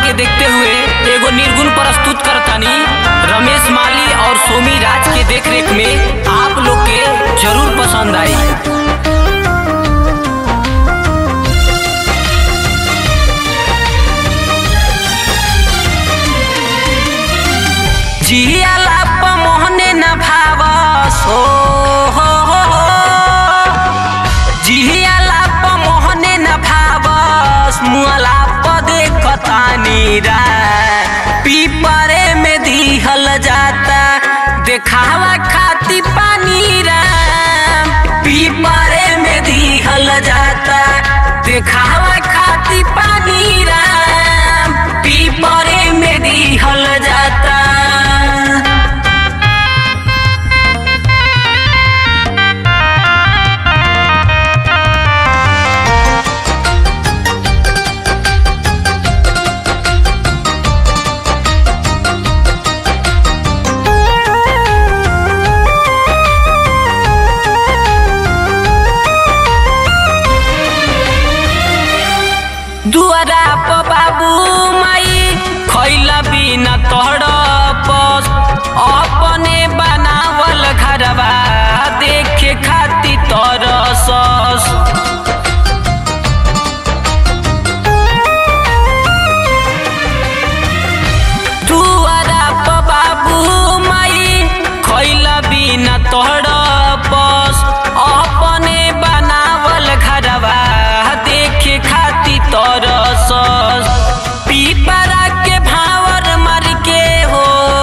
के देखते हुए एगो निर्गुण प्रस्तुत करतानी रमेश माली और सोमी राज के देख रेख में आप लोग के जरूर पसंद आई जियाला मोहने न भावस हो हो हो हो। जियाला मोहने न भावस मुअला पदे कतानी रा पीपरे में दिहल जाता देखावा खाती पानी रा पीपरे में दिहल जाता देखावा खाती पानी रा पीपरे में दिहल जाता दुआरा प बाबू माई खैला बिना तड़पस अपने बनावल घरवा देखे खाती तरसस दुआरा प बाबू माई खैला बिना तड़पस अपने बनावल घरवा देखे खाती तरसस पीपरा के भावर मर के हो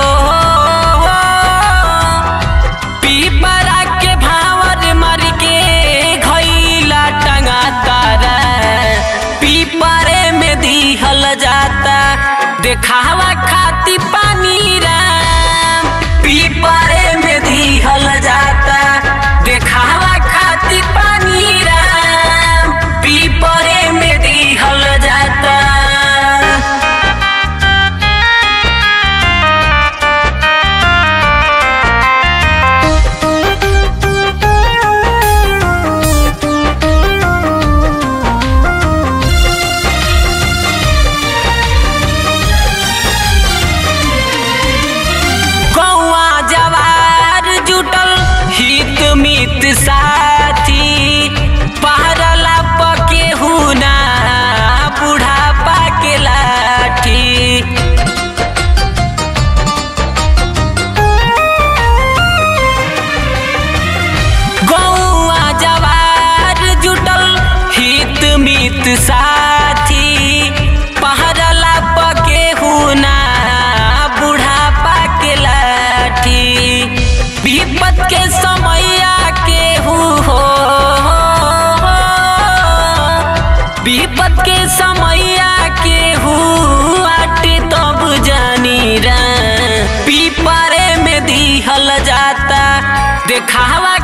पीपरा के भावर मर के घैला टंगा तारा पीपरे में दिहल जाता देखावा खाती पानी राम पीपरे में दिहल जाता देखावा खाती पानी राम पीपरे में दिहल जाता कौआ जवार जुटल हित मित साथी पहरला पके हुना बुढ़ापा के लाठी गौआ जवार जुटल हित मित साथी पहरला पके हुना बुढ़ापा के लाठी विपत के समैया के हु हो विपत के समैया के हु आटे तब जानी रा पीपरे में दिहल जाता देखावा